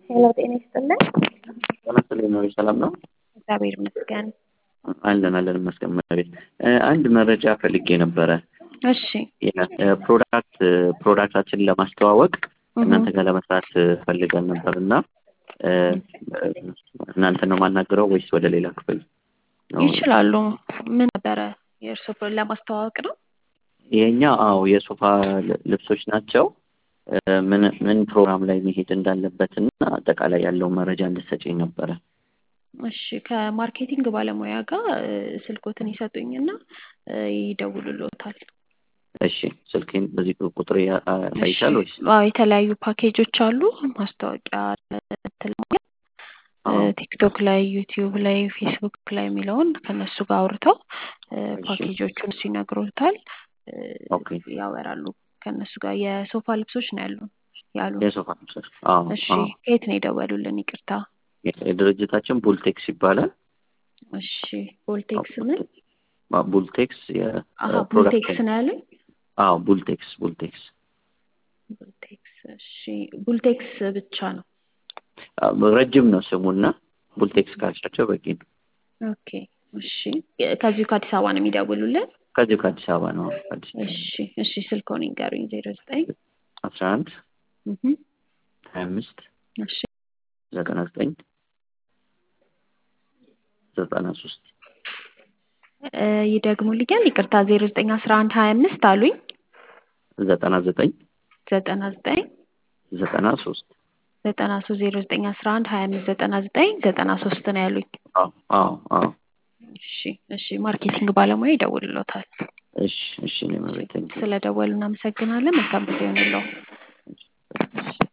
ሄሎ ጤና ይስጥልን። ጤና ይስጥልኝ ነው ሰላም ነው? እግዚአብሔር ይመስገን። አለን አለን ይመስገን መቤት አንድ መረጃ ፈልጌ ነበረ። እሺ ፕሮዳክት ፕሮዳክታችንን ለማስተዋወቅ እናንተ ጋር ለመስራት ፈልገን ነበር እና እናንተ ነው የማናገረው ወይስ ወደ ሌላ ክፍል ነው? ይችላሉ። ምን ነበረ የእርስዎ ለማስተዋወቅ ነው? የኛ አዎ የሶፋ ልብሶች ናቸው። ምን ምን ፕሮግራም ላይ መሄድ እንዳለበት እና አጠቃላይ ያለውን መረጃ እንድትሰጪኝ ነበረ። እሺ ከማርኬቲንግ ባለሙያ ጋር ስልኮትን ይሰጡኝና ይደውሉልዎታል። እሺ ስልኬን በዚህ ቁጥር ያይሻል ወይስ? አዎ የተለያዩ ፓኬጆች አሉ። ማስታወቂያ ለማግኘት ቲክቶክ ላይ፣ ዩቲዩብ ላይ፣ ፌስቡክ ላይ የሚለውን ከነሱ ጋር አውርተው ፓኬጆቹን እሱ ይነግሮታል፣ ኦኬ ያወራሉ ከነሱ ጋር። የሶፋ ልብሶች ነው ያሉ ያሉ። የሶፋ ልብሶች አዎ እሺ አዎ። ከየት ነው የደወሉልን? ይቅርታ። የድርጅታችን ቡልቴክስ ይባላል። እሺ ቮልቴክስ ምን? ቡልቴክስ አሀ ቡልቴክስ ነው ያሉኝ። አዎ ቡልቴክስ ቡልቴክስ ቡልቴክስ እሺ ቡልቴክስ ብቻ ነው። ረጅም ነው ስሙና ቡልቴክስ ካልሻቸው በቂ ነው። ኦኬ እሺ ከዚሁ ከአዲስ አበባ ነው የሚደውሉልን? ከዚሁ ከአዲስ አበባ ነው። አዲስ እሺ እሺ ስልክዎን ይንገሩኝ። ዜሮ ዘጠኝ አስራ አንድ ሀያ አምስት እሺ ዘጠና ዘጠኝ ዘጠና ሶስት ይደግሙልኛል? ይቅርታ ዜሮ ዘጠኝ አስራ አንድ ሀያ አምስት አሉኝ። ዘጠና ዘጠኝ ዘጠና ዘጠኝ ዘጠና ሶስት ዘጠና ሶስት ዜሮ ዘጠኝ አስራ አንድ ሀያ አምስት ዘጠና ዘጠኝ ዘጠና ሶስት ነው ያሉኝ። አዎ አዎ አዎ። እሺ እሺ ማርኬቲንግ ባለሙያ ይደውልልዎታል። እሺ እሺ እኔ መቤት ስለደወሉ እናመሰግናለን። መልካም ጊዜ ይሁንልዎ።